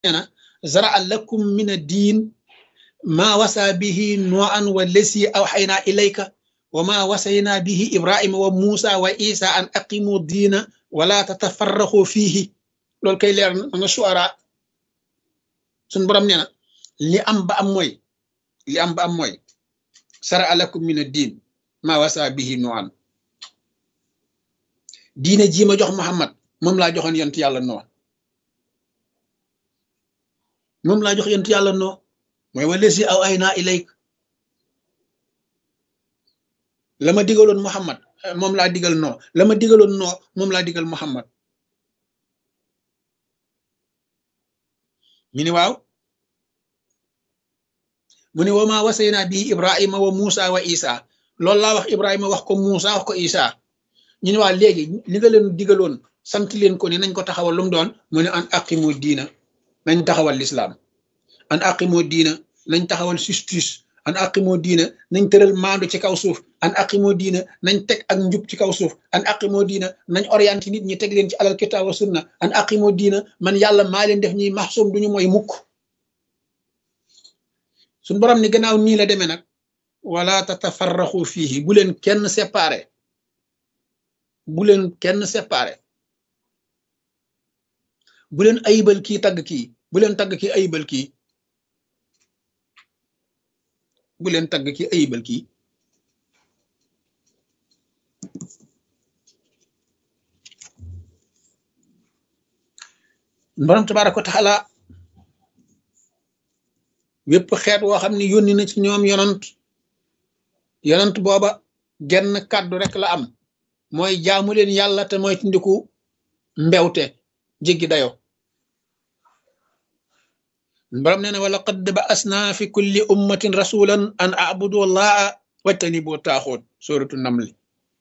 nee na zaraa lakum min ad-diin maa wasa bihi nuuhan wa lesi awxaynaa ilayka wa maa wasaynaa bihi ibrahima wa muusa wa isa an aqimu diina wala tatafarraxu fiihi loolu kay leer na nga suara suñ borom nee na li am ba am mooy li am ba am mooy zaraa lakum min ad-diin maa wasa bihi nuuhan diine jii ma jox Muhammad moom laa joxoon yent yàlla noo moom laa jox yent yàlla noo mooy wala si aw ay naa ilayk la ma digaloon Muhammad moom laa digal noo la ma digaloon noo moom laa digal Muhammad ñu ni waaw mu ne wa maa wasaynaa bii Ibrahima wa Muusa wa Isa loolu laa wax Ibrahima wax ko Muusa wax ko Isa ñu ne waa léegi li nga leen digaloon sant leen ko ne nañ ko taxawal lu mu doon mu ne an aqimu diina nañ taxawal lislaam an aqimu diina nañ taxawal justice an aqimu diina nañ tëral maandu ci kaw suuf an aqimu diina nañ teg ak njub ci kaw suuf an aqimu diina nañ orienté nit ñi teg leen ci alal kitaab wa sunna an aqimu diina man yàlla maa leen def ñuy maxsum duñu mooy mukk suñ borom ni gannaaw nii la demee nag wala tatafarraxu fiihi bu leen kenn séparé bu leen kenn séparé bu leen ayibal kii tagg kii bu leen tagg kii ayibal kii bu leen tagg kii ayibal kii borom tabaaraka wa taala wépp xeet woo xam ne yónni na ci ñoom yonant yonant booba genn kàddu rek la am mooy jaamu leen yàlla te mooy tindiku mbewte jéggi dayo borom nee na wala qad ba'asna fi kulli ummatin rasulan an a'budu allaha wajtanibu taaxoot suratu namli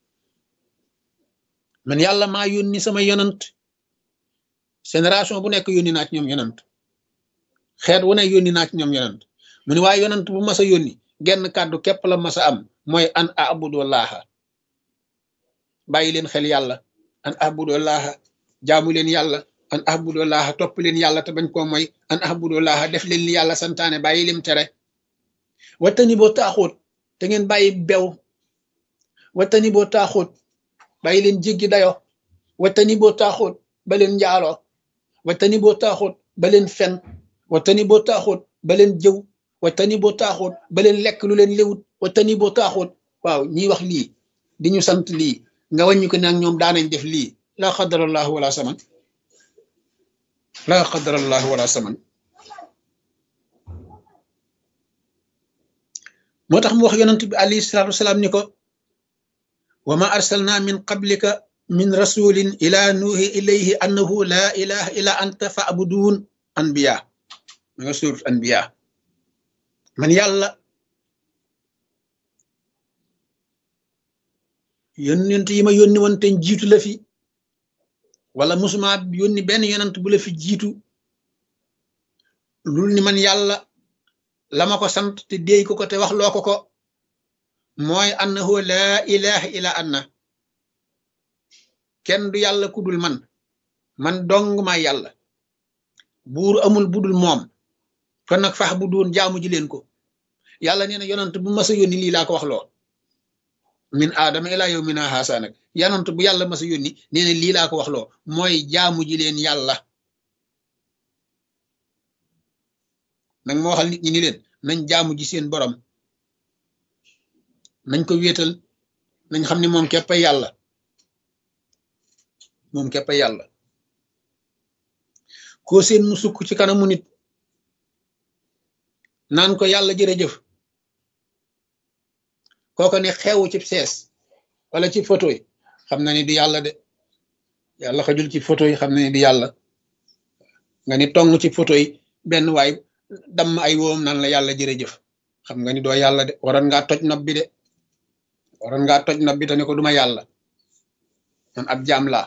man yàlla maa yónni sama yonant génération bu nekk yónni naa ci ñoom yonant xeet wu ne yónni naa ci ñoom yonant mu ne waaye yonant bu mas a yónni genn kàddu képp la mas a am mooy an a'budu allaha bàyyi leen xel yàlla an ahbudullaha jaamu leen yàlla an ahbudullaha topp leen yàlla te bañ koo mooy an ahbudullaha def leen li yàlla santaane bàyyi lim tere wattani boo taaxóot te ngeen bàyyi bew wattani boo taaxóot bàyyi leen jéggi dayo wattani boo taaxóot ba leen njaaloo wattani boo taaxóot ba leen fen wattani boo taaxóot ba leen jëw wattani boo taaxóot ba leen lekk lu leen léwut wattani boo taaxóot waaw ñiy wax lii di ñu sant lii nga wàññi ko nag ñoom daanañ def lii laa qadarallahu wala saman laa qadarallahu wala saman moo tax mu wax yonent bi alayhi salaatu wasalaam ni ko wa ma arsalna min qablika min rasulin ila nuuhi ilayhi annahu laa ilaha illa anta fa'budun anbiya ma nga surat anbiya man yàlla yonent yi ma yónni woon te jiitu la fi wala musuma yónni benn yonent bu la fi jiitu lul ni man yàlla la ma ko sant te déey ko ko te wax loo ko ko mooy annahu laa ilaha illa anna kenn du yàlla ku dul man man dong maa yàlla buur amul budul moom kon nag fax bu doon jaamu ji leen ko yàlla nee na yonent bu mas a yónni lii laa ko wax loo min aadama ilaa yow mina haasa nag yanant bu yàlla mas a yónni nee na lii laa ko wax loo mooy jaamu ji leen yàlla nag ma waxal nit ñi ni leen nañ jaamu ji seen borom nañ ko wéetal nañ xam ne moom képp yàlla moom képp yàlla koo seen mu sukk ci kanamu nit naan ko yàlla jërëjëf kooko ne xewu ci sees wala ci photo yi xam na ni du yàlla de yàlla xajul ci photo yi xam na ni du yàlla nga ni tong ci photo yi benn waay damm ay woom naan la yàlla jërëjëf xam nga ni doo yàlla de waroon ngaa toj nopp bi de waroon ngaa toj nopp bi te ne ko duma yàlla man ab jaam laa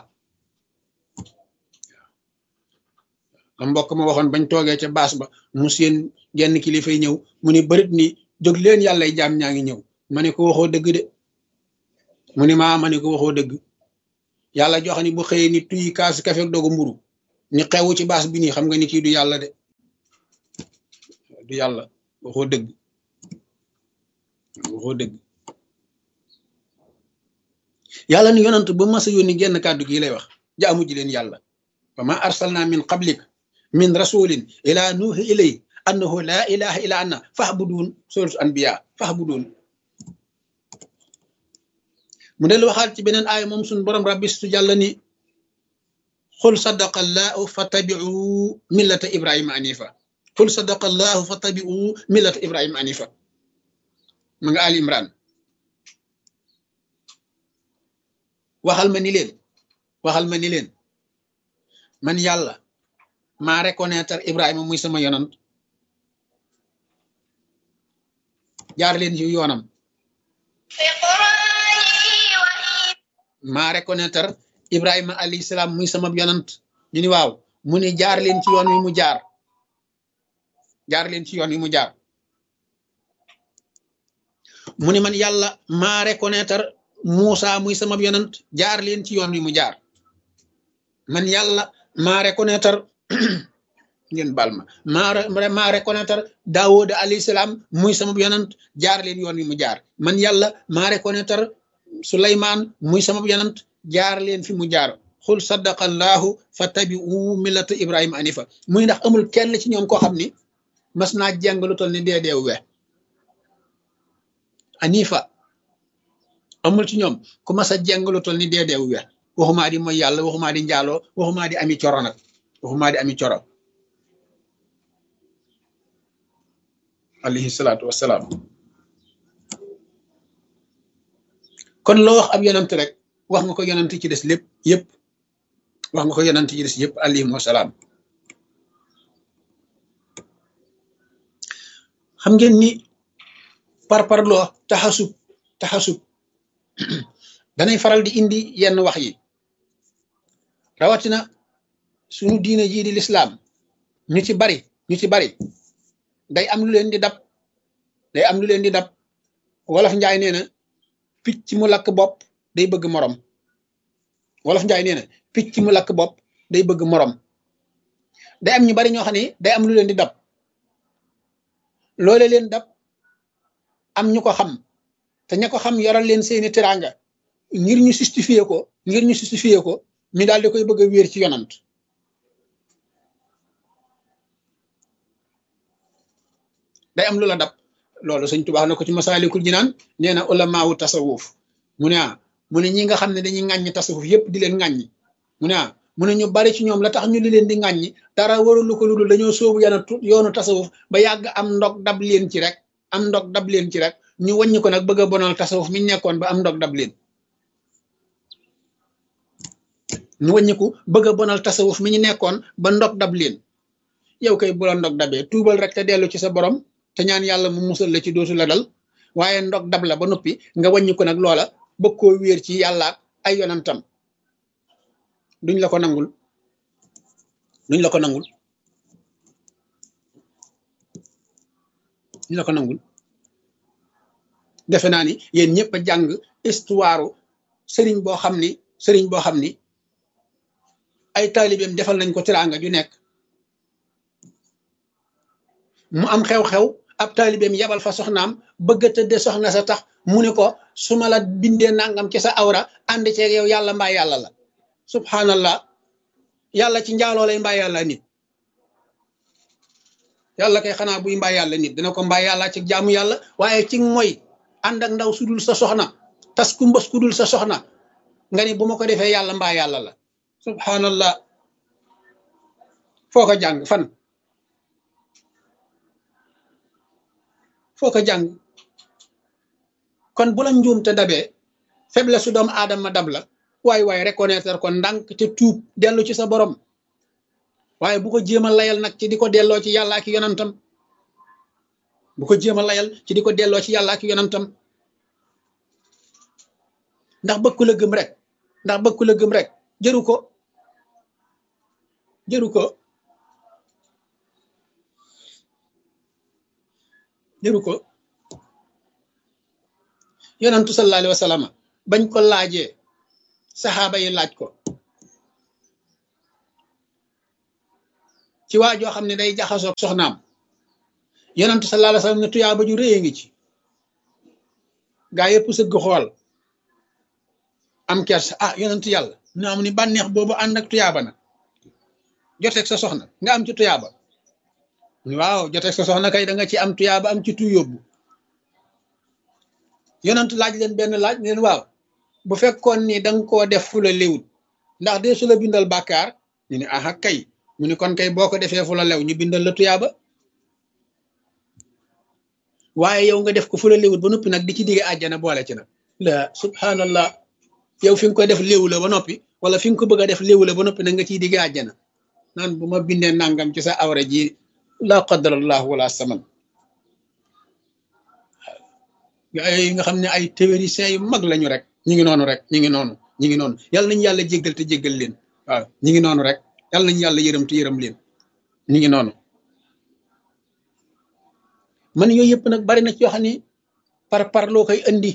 am mbokk ma waxoon bañ toogee ca baas ba mu seen genn kilifay ñëw mu ni bërit ni jóg leen yàllay jaam ñaa ngi ñëw ma ne ko waxoo dëgg de mu ni maa ma ne ko waxoo dëgg yàlla joxe ni bu xëyee ni tuy kaas kafe dogu mburu ni xewu ci baas bi nii xam nga ni kii du yàlla de du yàlla waxoo dëgg waxoo dëgg yàlla ni yonant ba mas a yónni genn kàddu gi lay wax jaamu ji leen yàlla wa ma arsalna min qablik min rasulin ila nuuhi ilay annahu la ilaha illa anna fahbudun suratu anbiya fahbudun mu del waxaat ci beneen aaya moom suñ borom rabbistu jàlla ni xul sadaqa allahu fattabiu millata ibrahima anifa xul sadaqa allahu fattabiu millata ibrahima anifa ma nga ali imran waxal ma ni leen waxal ma ni leen man yàlla maa reconnaître ibrahima muy sama yonant jaar leen ci yoonam maa reconnaître ibrahima alayhi salaam muy sama yonant ñu ni waaw mu ni jaar leen ci yoon wi mu jaar jaar leen ci yoon wi mu jaar mu ni man yàlla maa reconnaître Muusa muy sama yonant jaar leen ci yoon wi mu jaar man yàlla maa reconnaître ngeen bal ma maa maa reconnaître Daawuda alayhi salaam muy sama yonant jaar leen yoon wi mu jaar man yàlla maa reconnaître Suleymaan muy sama yonant jaar leen fi mu jaar xul sadaqa allahu fa tabi'u millata Ibrahima anifa muy ndax amul kenn ci ñoom koo xam ni mas naa jàng lu toll ni dee deew we anifa amul ci ñoom ku mas a jàng lu toll ni dee deew we waxumaa di mooy yàlla waxumaa di njaaloo waxumaa di ami coro nag waxumaa di ami coro alayhi salaatu wassalaam kon loo wax ab yonant rek wax nga ko yonant ci des lépp yëpp wax nga ko yonant ci des yëpp alayhim wasalaam xam ngeen ni par parloo taxasub taxasub danay faral di indi yenn wax yi rawatina suñu diine jii di lislaam ñu ci bari ñu ci bari day am lu leen di dab day am lu leen di dab wolof njaay nee na picc mu lakk bopp day bëgg morom wolof njaay nee na picc mu lakk bopp day bëgg morom day am ñu bari ñoo xam ne day am lu leen di dab loole leen dab am ñu ko xam te ña ko xam yoral leen seeni teraanga ngir ñu justifier ko ngir ñu justifier ko ñu daal di koy bëgg a wéer ci yonant day am lu la dab loolu sëñ Tuubaa na ko ci masaalikul jinaan nee na ulamaawu tasawuf mu ne ah mu ne ñi nga xam ne dañuy ŋàññi tasawuf yépp di leen ŋàññi mu ne ah mu ne ñu bari ci ñoom la tax ñu li leen di ŋàññi dara warulu ko lu dul dañoo sóobu yana yoonu tasawuf ba yàgg am ndog dab leen ci rek am ndog dab leen ci rek ñu wàññi ko nag bëgg a bonal tasawuf mi nekkoon ba am ndog dab leen ñu wàññiku bëgg a bonal tasawuf mi ñu nekkoon ba ndog dab leen yow kay bu la ndog dabee tuubal rek te dellu ci sa borom te ñaan yàlla mu musal la ci dootu la dal waaye ndog dab la ba noppi nga wàññi ko nag loola bëgg koo wéer ci yàlla ay yonantam duñ la ko nangul duñ la ko nangul duñ la ko nangul defe naa ni yéen ñëpp a jàng histoire sëriñ boo xam ni sëriñ boo xam ni ay taalibeem defal nañ ko teraanga ju nekk mu am xew-xew ab taalibeem yabal fa soxnaam bëgg a tëdde soxna sa tax mu ne ko su ma la bindee nangam ci sa awra ànd ceeg yow yàlla mbaa yàlla la subhanallah yàlla ci njaaloo lay mbaa yàlla nit yàlla kay xanaa buy mbaa yàlla nit dina ko mbaa yàlla ci jaamu yàlla waaye ci mooy ànd ak ndaw sudul sa soxna tas ku mbës ku dul sa soxna nga ni bu ma ko defee yàlla mbaa yàlla la subhanallah foo ko jàng fan foo ko jàng kon bu la njuum te dabee faible su doomu aadama dab la waay waay reconnaître ko ndànk te tuub dellu ci sa borom waaye bu ko jéem a layal nag ci di ko delloo ci yàlla ak yonantam bu ko jéem a layal ci di ko delloo ci yàlla ak yonantam ndax bëgg la gëm rek ndax bëgg la gëm rek jëru ko jëru ko jëru ko yonantu sallallahu alayhi wa sallam bañ ko laajee saxaaba yi laaj ko ci waa joo xam ne day jaxasoog soxnaam yonent sallallahu alayhi wasallam ne tuyaaba ju rëy ngi ci gaa yëpp sëgg xool am kersa ah yonent yàlla ñu am ni bànneex boobu ànd ak tuyaaba nag joteeg sa soxna nga am ci tuyaaba waaw joteeg sa soxna kay da nga ci am tuyaaba am ci tu yóbbu yonent laaj leen benn laaj leen waaw bu fekkoon ni da nga koo def fu la léwut ndax dee su la bindal bàkkaar ñu ne aha kay mu ni kon kay boo ko defee fu la lew ñu bindal la tuyaaba waaye yow nga def ko fu la léwut ba noppi nag di ci digge àjjana boole ci nag la subhanallah yow fi nga ko def léwu la ba noppi wala fi nga ko bëgg a def léwu la ba noppi nag nga ciy digge àjjana naan bu ma bindee nangam ci sa awra ji la qadarallah wala saman ay nga xam ne ay théoriciens yu mag lañu rek ñi ngi noonu rek ñi ngi noonu ñi ngi noonu yàlla nañu yàlla jéggal te jéggal leen waaw ñi ngi noonu rek yàlla nañu yàlla yërëm te yërëm leen ñi ngi noonu man yooyu yëpp nag bari na ci yoo xam ne par par loo koy indi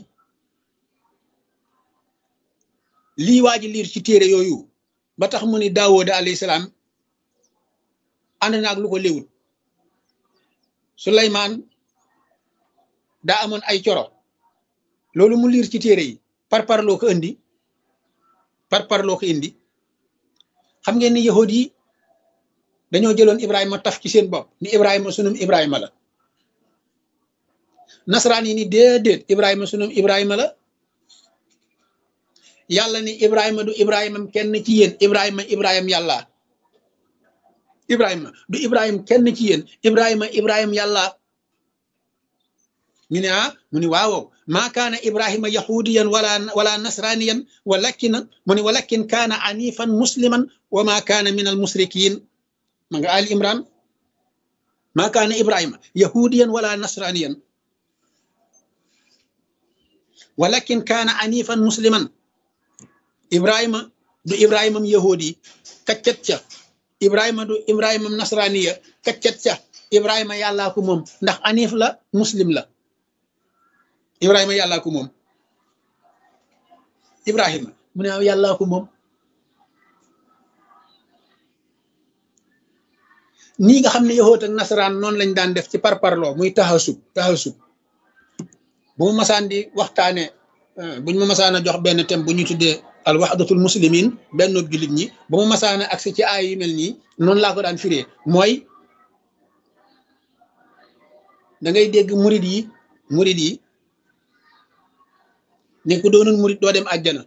lii waa ji liir ci téere yooyu ba tax mu ni daawooda alayhi salaam ànd na ak lu ko léwul Suleymaan daa amoon ay coro loolu mu liir ci téere yi par par loo ko indi par par loo ko indi xam ngeen ni yahud yi dañoo jëloon Ibrahima taf ci seen bopp ni Ibrahima sunum Ibrahima la nasaraan yi ni déedéet Ibrahima sunum Ibrahima la yàlla ni Ibrahima du Ibrahima kenn ci yéen Ibrahima Ibrahima yàlla Ibrahima du Ibrahima kenn ci yéen Ibrahima Ibrahima yàlla ñu ne ah mu ni waaw maa kaana Ibrahima yahudiyan wala wala nasraniyan walakin mu ni walakin kaana anifan musliman wa maa kaana min al musrikin ma nga Ali Imran maa kaana Ibrahima yahudiyan wala nasraniyan walakin kaana anifan musliman Ibrahima du Ibrahimam yahudi kaccat ca Ibrahima du Ibrahimam nasraniya kaccat ca Ibrahima yàllaa ko moom ndax anif la muslim la Ibrahima yàllaa ko moom Ibrahima mu ne yàllaa ko moom nii nga xam ne yahoot ak nasaraan noonu lañ daan def ci parparloo muy taxasub taxasub bu mu masaan di waxtaane buñ ma masaan a jox benn thème bu ñu tuddee al waxdatul muslimin benn jullit ñi ba mu masaan a agsi ci aay yu mel nii noonu laa ko daan firee mooy da ngay dégg murid yi murid yi ne ku doonul murid doo dem àjjana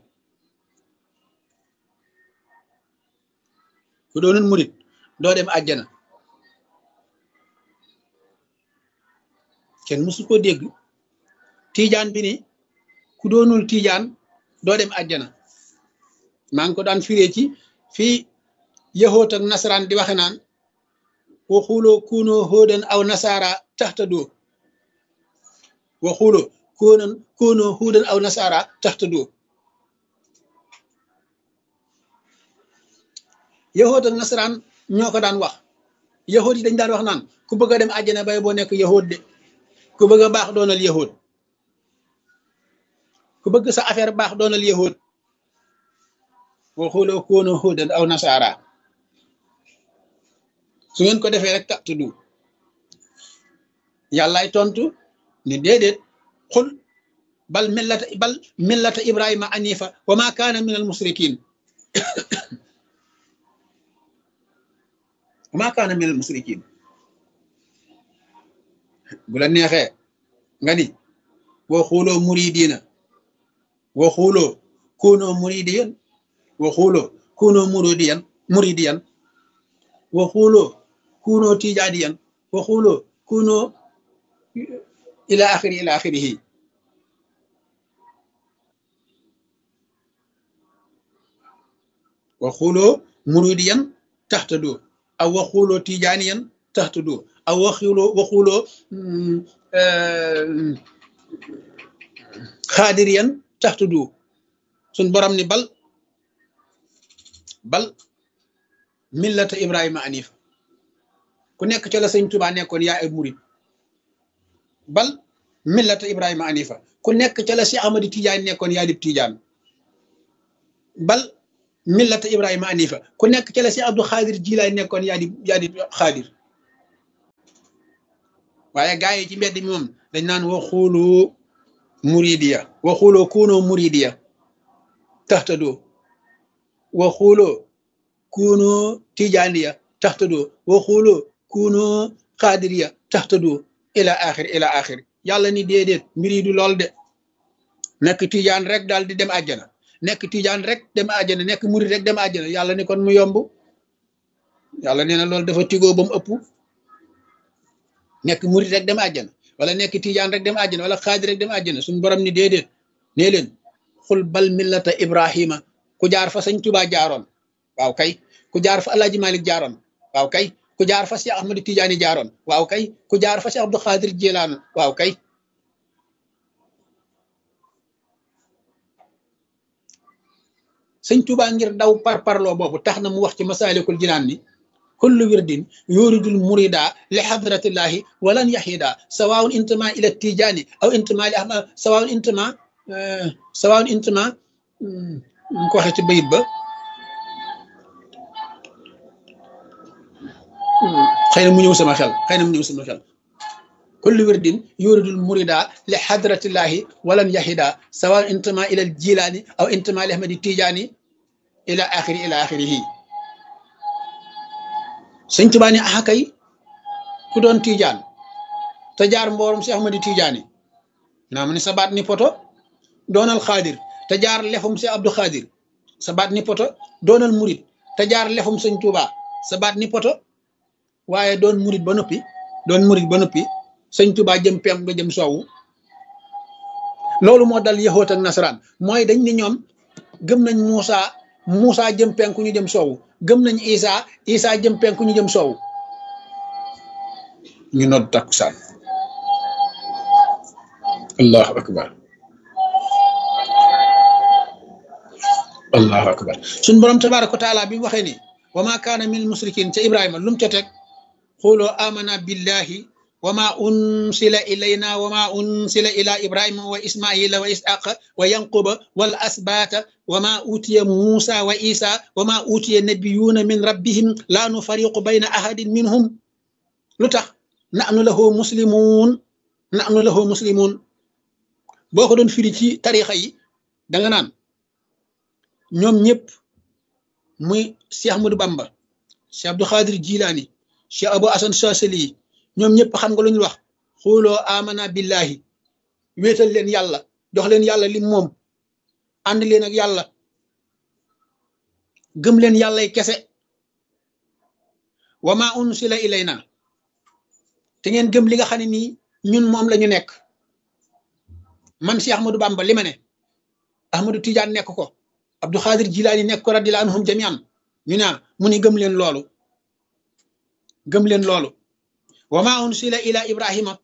ku doonul murid doo dem àjjana kenn mësu ko dégg tiijaan bi ni ku doonul tiijaan doo dem àjjana maa ngi ko daan firee ci fii yahoot ak nasaraan di waxe naan waxuloo kuunoo hóodan aw nasaara taxtadoo waxuloo koonan koonoo huudan aw nasaara taxtadoo yahood ak nasaraan ñoo ko daan wax yahood yi dañ daan wax naan ku bëgg a dem àjjana bay boo nekk yahood de ku bëgg a baax doonal yahood ku bëgg sa affaire baax doonal yahood waxuloo koonoo huudan aw nasaara su ngeen ko defee rek taxtadu yàllaay tontu ni déedéet xul bal millata bal millata ibrahima anifa wa ma kaana min al musrikin wa ma kaana min al musrikin bu la neexee nga ni wa xuuloo muridina wa xuuloo kunoo muridiyan wa xuuloo kunoo muridiyan muridiyan wa xuuloo kunoo tijaadiyan wa xuuloo kunoo ila axiri ila axirihi waxuloo muridiyan taxtadoo aw waxuloo tijaaniyan taxtadoo aw waxuloo waxuloo xaadiriyan taxtadoo suñ borom ni bal bal millata ibrahima anif ku nekk ca la sëñ Tuubaa nekkoon yaa ay murid bal millata ibrahima anifa ku nekk ca la si ahmadi tijaan nekkoon yaa dib tijaan bal millata ibrahima anifa ku nekk ca la si abdou xaadir jilaay nekkoon yaa di yaa di xaadir waaye gaa yi ci mbedd mi moom dañ naan waxulu muridiya waxuloo kuunoo muridiya taxtadoo waxuloo kuunoo tijaaniya taxtadoo waxuloo kuunoo xaadiriya taxtadoo ila axir ila axir yàlla ni déedéet mbir yi du lool de nekk tijaan rek daal di dem àjjana nekk tijaan rek dem àjjana nekk murid rek dem àjjana yàlla ni kon mu yomb yàlla nee na loolu dafa tigoo ba mu ëpp nekk murid rek dem àjjana wala nekk tijaan rek dem àjjana wala xaadir rek dem àjjana suñu borom ni déedéet nee leen xul bal millata ibrahima ku jaar fa sëñ Tuubaa jaaroon waaw kay ku jaar fa alaaji malik jaaroon waaw kay ku jaar fa Cheikh Ahmadu Tijaani jaaroon waaw kay ku jaar fa Cheikh Abdou Xaadir Jilaan waaw kay sëñ Tuubaa ngir daw par parloo boobu tax na mu wax ci masaalikul jinaan ni kullu wirdin yuridul murida li hadratillahi walan yahida sawaun intima ila tijaani aw intima li ahmad sawaun intima sawaun intima ñu ko waxee ci bayit ba xëy na mu ñëw sama xel xëy na mu ñëw sama xel kullu wirdin yuridul murida li hadratillahi walan yahida sawaun intima ila jilaani aw intima li ahmadi tijaani ila axiri ila axirihi sëñ Tuubaa ni ah kay ku doon tiijaan te jaar mboorum si Ahmadi Tijaani naa mu ne sa baat ni poto doonal xaadir te jaar lefum si Abdou Xaadir sa baat ni poto doonal murit te jaar lefum sëñ Tuubaa sa baat ni poto waaye doon murit ba noppi doon murit ba noppi sëñ Tuubaa jëm pem nga jëm soowu loolu moo dal yahoot ak nasaraan mooy dañ ni ñoom gëm nañ Muusa Muusa jëm penku ñu jëm soowu gëm nañ Isa Isa jëm penku ñu jëm soowu ñu nodd takkusaan allahu akbar allahu akbar suñ borom tabaraka wa taala bi mu waxee ni wa ma kaana min musrikin ca ibrahima lu mu ca teg xuloo amana billahi wa ma unsila ilayna wa ma unsila ila ibrahima wa ismaila wa isaqa wa yanquba wal asbata wa ma utiya musa wa isa wa ma utiya nabiyuna min rabbihim la nufariqu bayna ahadin minhum lu tax nahnu lahu muslimun nahnu lahu muslimun boo ko doon firi ci tarixa yi da nga naan ñoom ñëpp muy Cheikh Ahmadou Bamba Cheikh Abdou Khadir Jilani Cheikh Abou Hassan Chazeli ñoom ñëpp xam nga lu ñu wax xooloo amana billahi wéetal leen yàlla jox leen yàlla lim moom ànd leen ak yàlla gëm leen yàllay kese wa ma unsila ilayna te ngeen gëm li nga xam ne nii ñun moom la ñu nekk man si Ahmadou Bamba li ma ne Ahmadou Tidiane nekk ko Abdou Khadir Jilaani nekk ko radiyallahu anhum jamian ñu ne mu ni gëm leen loolu gëm leen loolu wa ma unsila ila Ibrahima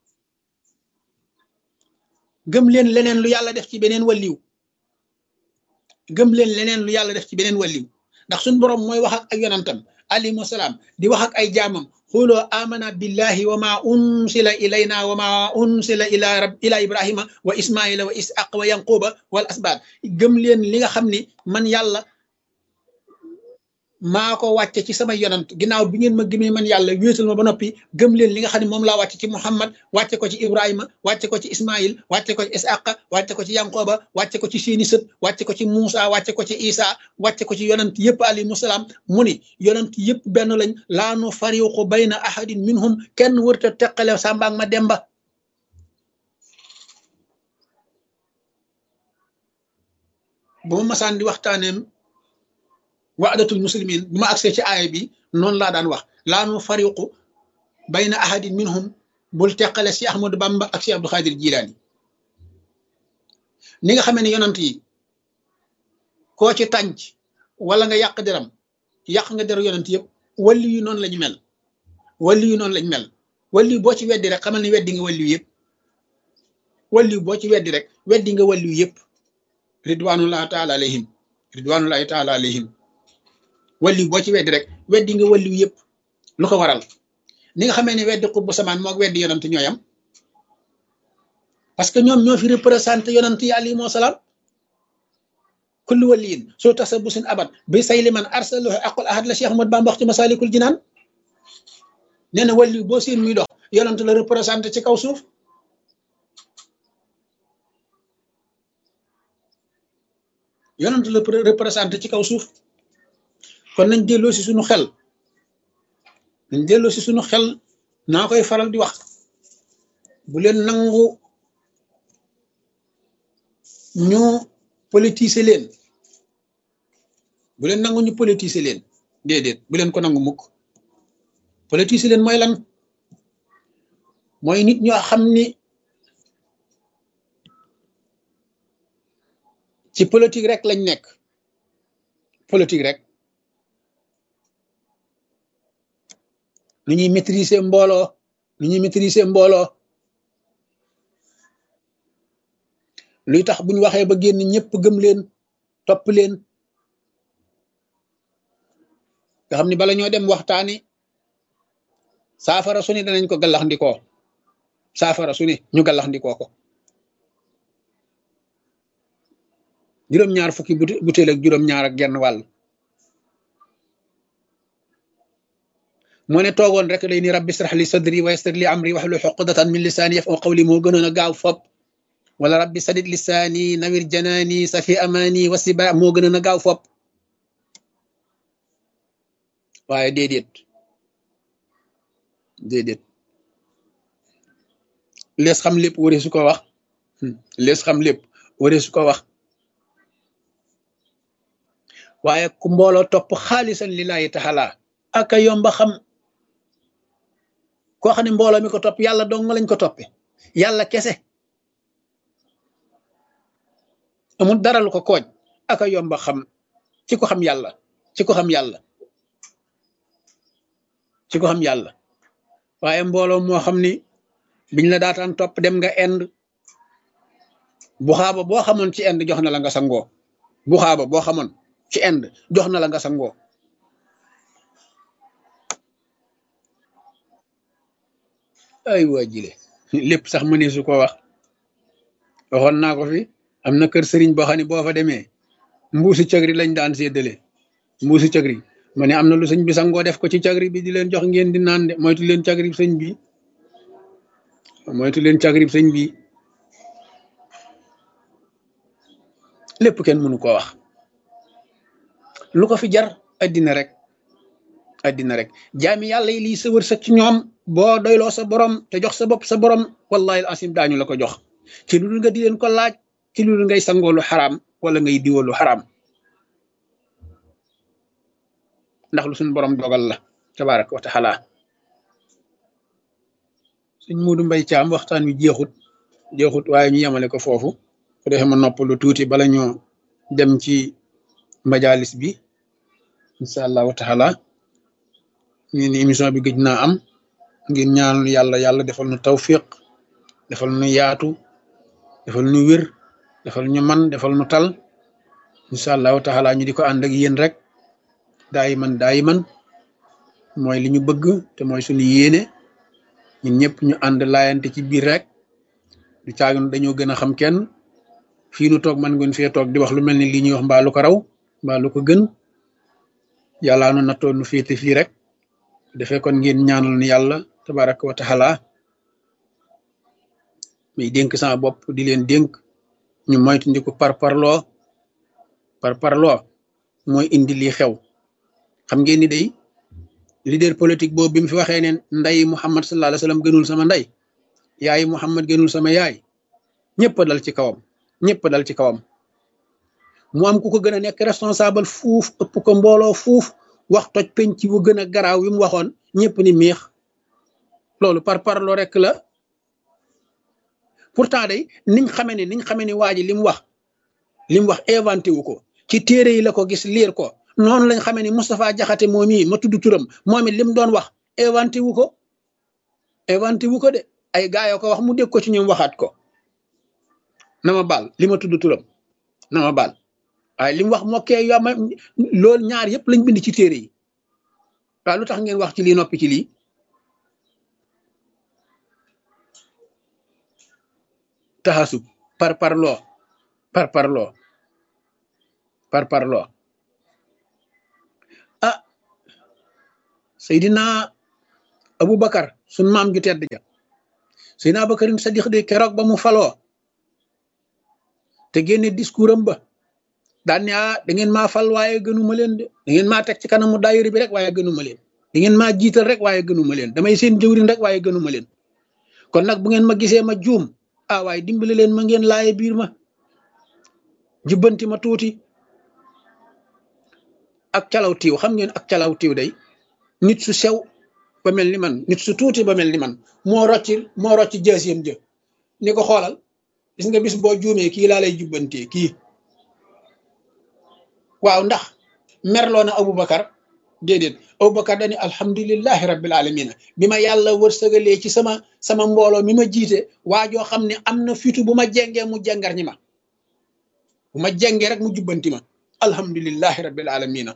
gëm leen leneen lu yàlla def ci beneen walliw gëm leen leneen lu yàlla def ci beneen walliw ndax suñ borom mooy wax ak ak yonantam alayhi salaam di wax ak ay jaamam xuloo amana billahi wa ma unsila ilayna wa ma unsila ila rab ila ibrahima wa ismaila wa ishaq wa yanquba wal asbaat gëm leen li nga xam ni man yàlla maa ko wàcce ci sama yonant ginnaaw bi ngeen ma gëmee man yàlla wéetal ma ba noppi gëm leen li nga xam ne moom laa wàcce ci muhammad wàcce ko ci ibrahima wàcce ko ci ismail wàcce ko ci ishaq wàcce ko ci yanquba wàcce ko ci seeni sët wàcce ko ci muusa wàcce ko ci isa wàcce ko ci yonant yëpp alayhimu salaam mu ni yonant yëpp benn lañ laa nu fariqu bayna ahadin minhum kenn wërta teqale sàmbaag ma demba bu ma masaan di waxtaaneem waadatul muslimin bu ma agsee ci aaya bi noonu laa daan wax laa nu fariqu bayna ahadin minhum bul teqale si Ahmadou Bamba ak si Abdou Khadir Jilaani ni nga xamee ne yonant yi koo ci tànc wala nga yàq deram yàq nga deru yonant yëpp walli yu noonu lañu mel walli yu noonu lañu mel walli boo ci weddi rek xamal ne weddi nga walli yëpp walli boo ci weddi rek weddi nga walli yëpp ridwanullahi taala alayhim ridwanullahi taala alayhim walli boo ci weddi rek weddi nga walli yëpp lu ko waral ni nga xamee ne weddi xutbu samaan moog weddi yonant ñooyam parce que ñoom ñoo fi représenté yonant yi alayhimu salaam kullu waliyin soo tasa bu sin abat bi say liman arsalahu aqul ahad la Cheikh Ahmad Bamba wax ci masalikul jinaan nee na walli boo seen muy dox yonent la représenté ci kaw suuf yonent la représenté ci kaw suuf kon nañ delloo si suñu xel nañ delloo si suñu xel naa koy faral di wax bu leen nangu ñu politiser leen bu leen nangu ñu politiser leen déedéet bu leen ko nangu mukk politiser leen mooy lan mooy nit ñoo xam ni ci politique rek lañ nekk politique rek nu ñuy maîtriser mbooloo nu ñuy maîtriser mbooloo luy tax bu ñu waxee ba génn ñëpp gëm leen topp leen nga xam ni bala ñoo dem waxtaani saafara su ne danañ ko gallaxndikoo saafara su ne ñu gallaxndikoo ko juróom-ñaar fukki butéel ak juróom-ñaar ak genn wàll moo ne toogoon rek day ni rabbi israh li sadri wa yassir li amri wahlul uqdatan min lisaani yafqahu qawli moo gënoon a gaaw fop wala rabbi sadid lisaani nawir janaani safi amaani wasiba moo gënoon a gaaw fop waaye déedéet déedéet lees xam lépp waree su ko wax lees xam lépp waree su ko wax waaye ku mbooloo topp xaalisan lillahi taala aka yomba xam koo xam ne mbooloo mi ko topp yàlla dong lañ ko toppe yàlla kese amul dara lu ko kooj aka yomba xam ci ko xam yàlla ci ko xam yàlla ci ko xam yàlla waaye mbooloo moo xam ni biñ la daataan topp dem nga ind bu xaaba boo xamoon ci ind jox na la nga sangoo bu xaaba boo xamoon ci ind jox na la nga sangoo ay waa jile lépp sax mënee su ko wax waxoon naa ko fi am na kër sëriñ boo xam ne boo fa demee mbuusi cagri lañ daan séddale mbuusi cagri ma ne am na lu sëñ bi sangoo def ko ci cagri bi di leen jox ngeen di naan de moytu leen cagri sëñ bi moytu leen cagri sëñ bi lépp kenn mënu ko wax lu ko fi jar addina rek addina rek jaami yàlla yi lii sa wërsëg ci ñoom boo doyloo sa borom te jox sa bopp sa borom wallahi asim daañu la ko jox ci lu dul nga di leen ko laaj ci lu dul ngay sangoo lu xaraam wala ngay diwoo lu xaraam ndax lu suñ borom dogal la tabaraka wa taala suñ muudu mbay caam waxtaan wi jeexut jeexut waaye ñu yemale ko foofu ko defee ma nopp lu tuuti bala ñoo dem ci majalis bi incha allahu taala ñu ni émission bi gëj naa am ngir ñaanal yàlla yàlla defal nu tawfiq defal nu yaatu defal nu wér defal ñu man defal nu tal incha allahu taala ñu di ko ànd ak yéen rek daayi man daayi man mooy li ñu bëgg te mooy suñu yéene ñun ñëpp ñu ànd laayante ci biir rek du caagun dañoo gën a xam kenn fii nu toog man ngeen fee toog di wax lu mel ni lii ñuy wax mbaa lu ko raw mbaa lu ko gën yàllaa nu nattoo nu féete fii rek defee kon ngeen ñaanal ni yàlla tabaraka wa taala may dénk sama bopp di leen dénk ñu moytandiku par parloo par parloo mooy indi lii xew xam ngeen ni day leader politique boobu bi mu fi waxee ne nday Muhammad sallallahu alayhi wasallam gënul sama nday yaay Muhammad gënul sama yaay ñëpp dal ci kawam ñëpp dal ci kawam mu am ku ko gën a nekk responsable fuuf ëpp ko mbooloo fuuf wax toj penc bu gën a garaaw yu mu waxoon ñëpp ni miix loolu par parloo rek la pourtant day niñ xamee ne niñ xamee ne waa ji li mu wax li mu wax inventé wu ko ci téere yi la ko gis liir ko noonu lañ xamee ni Moustapha Jaxate moom yi ma tudd turam moom it li mu doon wax inventé wu ko inventé wu ko de ay gaa yoo ko wax mu dégg ko ci ñoom waxaat ko na ma baal li ma tudd turam na ma baal waaye li mu wax mokkee yo ma loolu ñaar yëpp lañ bind ci téere yi waaw lu tax ngeen wax ci lii noppi ci lii taxasub par parloo par parloo par parloo ah Seydina Abu Bakar sun maam ju tedd ja Seydina Abubakarin Sadiq de keroog ba mu faloo te génne discours am ba daan ne ah da ngeen maa fal waaye gënuma leen de da ngeen maa teg ci kanamu daayira bi rek waaye gënuma leen da ngeen maa jiital rek waaye gënuma leen damay seen jëwrin rek waaye gënuma leen kon nag bu ngeen ma gisee ma juum ah waaye dimbali leen ma ngeen laaye biir ma jubbanti ma tuuti ak calaw tiiw xam ngeen ak calaw tiiw day nit su sew ba mel ni man nit su tuuti ba mel ni man moo rocci moo rocci jaasiyam jë ni ko xoolal gis nga bis boo juumee kii laa lay jubbantee kii waaw ndax merloo na Aboubacar déedéet Aboubacar dani alhamdulillahi rabbil alamina bi ma yàlla wërsëgalee ci sama sama mbooloo mi ma jiite waa joo xam ne am na fitu bu ma jengee mu jengar ñi ma bu ma jengee rek mu jubbanti ma alhamdulillahi rabbil alamina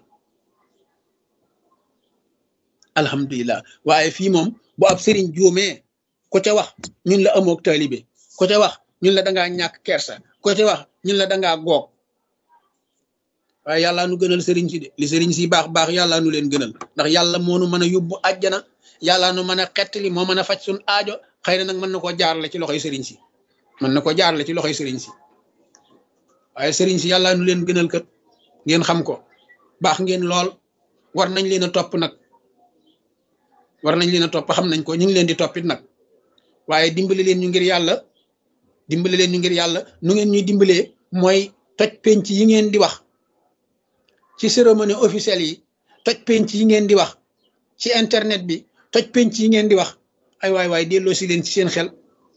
alhamdulillah waaye fii moom bu ab sëriñ juumee ku ca wax ñun la amook taalibe ku ca wax ñun la dangaa ñàkk kersa ku ca wax ñun la dangaa goog waaye yàlla nu gënal sëriñ si de li sëriñ si baax baax yàlla nu leen gënal ndax yàlla moo nu mën a yóbbu àjjana yàlla nu mën a xettali moo mën a faj suñ aajo xëy na nag mën na koo jaarale ci loxoy sëriñ si mën na ko jaarale ci loxoy sëriñ si waaye sëriñ si yàlla nu leen gënal kat ngeen xam ko baax ngeen lool war nañ leen a topp nag war nañ leen a topp xam nañ ko ñu ngi leen di toppit nag waaye dimbali leen ñu ngir yàlla dimbali leen ñu ngir yàlla nu ngeen ñuy dimbalee mooy toj penc yi ngeen di wax ci cérémonie officielle yi toj penc yi ngeen di wax ci internet bi toj penc yi ngeen di wax ay waay waay delloo si leen ci seen xel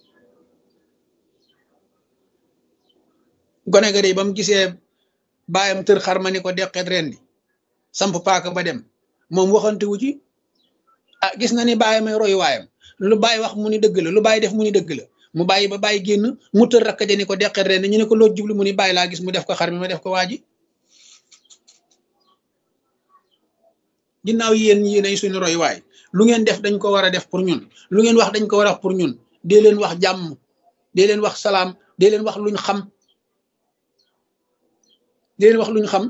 gone ga de ba mu gisee baayam tër xar ma ni ko deqeet ren di samp paaka ba dem moom waxante wu ci ah gis na ni bàyyi may royu waayam lu bàyyi wax mu ni dëgg la lu bàyyi def mu ni dëgg la mu bàyyi ba bàyyi génn mu tër rakk ja ni ko deqeet ren ñu ne ko loo jublu mu ni bàyyi laa gis mu def ko xar mi ma def ko waa ji ginnaaw yéen yéen ay suñu roy waay lu ngeen def dañ ko war a def pour ñun lu ngeen wax dañ ko war a wax pour ñun dee leen wax jàmm dee leen wax salaam dee leen wax luñ xam dee leen wax luñ xam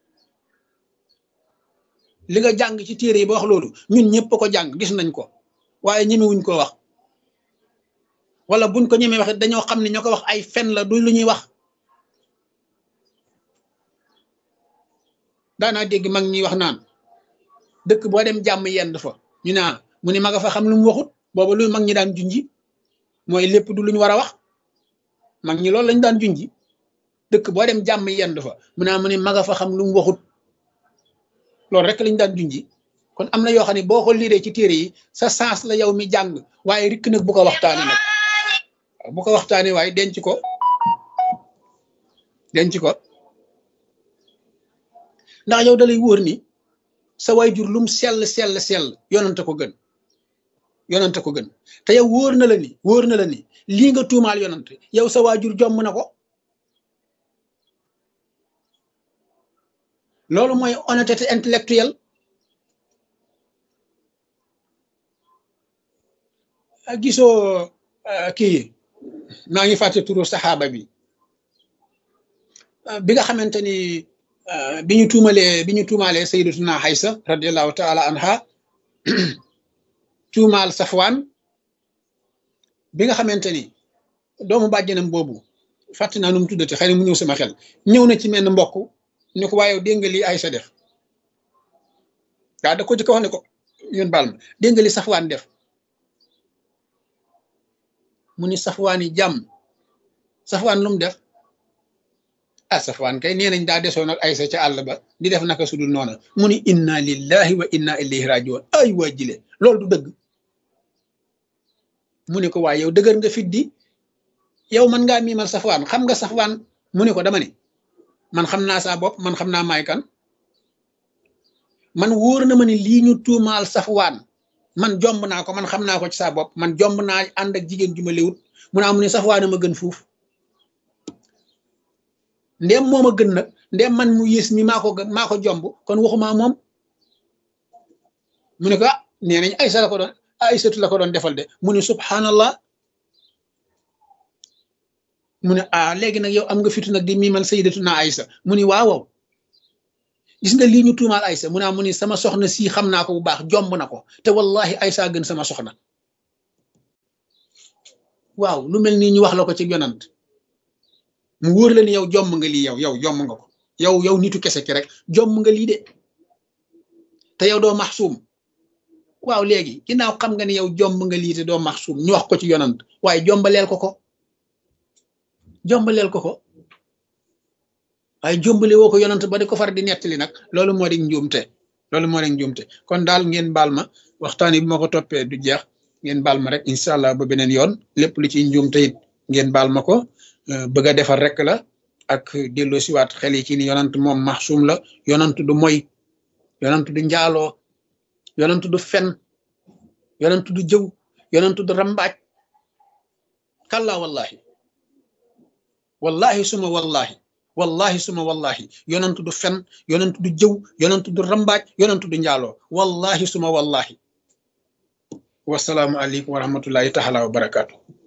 li nga jàng ci téere yi ba wax loolu ñun ñëpp ko jàng gis nañ ko waaye ñemewuñ ko wax wala buñ ko ñemee wax dañoo xam ne ñoo ko wax ay fen la du lu ñuy wax daanaa dégg mag ñi wax naan dëkk boo dem jàmm yend fa ñu naa mu ne maga fa xam lu mu waxut booba lu mag ñi daan junji mooy lépp du lu ñu war a wax mag ñi loolu lañu daan junji dëkk boo dem jàmm yend fa mu naa mu ne maga fa xam lu mu waxut loolu rek lañu daan junji kon am na yoo xam ne boo ko liiree ci téere yi sa sens la yow mi jàng waaye rikk nag bu ko waxtaane nag bu ko waxtaane waaye denc ko denc ko ndax yow dalay wóor ni sa waajur lum sell sell sell yonante ko gën yonante ko gën te yow wóor na la ni wóor na la ni lii nga tuumaal yonante yow sa waajur jomm na ko loolu mooy honnêteté intellectuelle gisoo kii maa ngi fàtte turu saxaaba bi bi nga xamante ni bi ñu tuumalee bi ñu tuumaalee sayyidatuna Aysa radiallahu taala anha tuumaal Safwaan bi nga xamante ni doomu bàjjanam boobu fàtte naa nu mu tuddati xëy na mu ñëw sama xel ñëw na ci menn mbokk ni ko waaye dégg nga lii Aysa def waaw da ko jëkk wax ne ko yéen baal ma dégg nga li Safwaan def mu ni Safwaan yi jàmm Safwaan lu mu def ah Safwaan kay nee nañ daa desoon ak Aysa ca àll ba di def naka sudul noona mu ni inna lillahi wa inna ilayhi rajiun ay waa jile loolu du dëgg mu ne ko waaye yow dëgër nga fit di yow man ngaa miimal Safwaan xam nga Safwaan mu ne ko dama ne man xam naa saa bopp man xam naa maay kan man wóor na ma ne lii ñu tuumaal Safwaan man jomb naa ko man xam naa ko ci saa bopp man jomb naa ànd ak jigéen ju ma léwut mu naa mu ne Safwaan a ma gën fuuf ndéem moom a gën nag ndéem man mu yées mi maa ko gën maa ko jomb kon waxuma moom mu ne ko ah nee nañ Aysa la ko doon Aysatu la ko doon defal de mu ne subhanallah mu ne ah léegi nag yow am nga fitu nag di miimal sayyidatuna Aysa mu ni waaw waaw gis nga lii ñu tuumaal Aysa mu naa mu ni sama soxna sii xam naa ko bu baax jomb na ko te wallahi Aysa gën sama soxna waaw lu mel nii ñu wax la ko ci yonant mu wóor la ni yow jomb nga lii yow yow jomb nga ko yow yow nitu kese ki rek jomb nga lii de te yow doo maxsuum waaw léegi ginnaaw xam nga ni yow jomb nga lii te doo maxsuum ñu wax ko ci yonant waaye jombaleel ko ko jombaleel ko ko waaye jombale woo ko yonant ba di ko far di nettali nag loolu moo di njuumte loolu moo di njuumte kon daal ngeen baal ma waxtaan yi bu ma ko toppee du jeex ngeen baal ma rek incha allah ba beneen yoon lépp lu ci njuumte it ngeen baal ma ko bëgg a defar rek la ak dello siwaat xel yi ci ni yonant moom maxsuum la yonant du moy yonant du njaaloo yonant du fen yonant du jëw yonant du rambaaj kalla wallahi wallahi suma wallahi wallahi suma wallahi yonant du fen yonant du jëw yonant du rambaaj yonant du njaaloo wallahi suma wallahi wasalaamu aleykum wa rahmatullahi taala wa barakaatu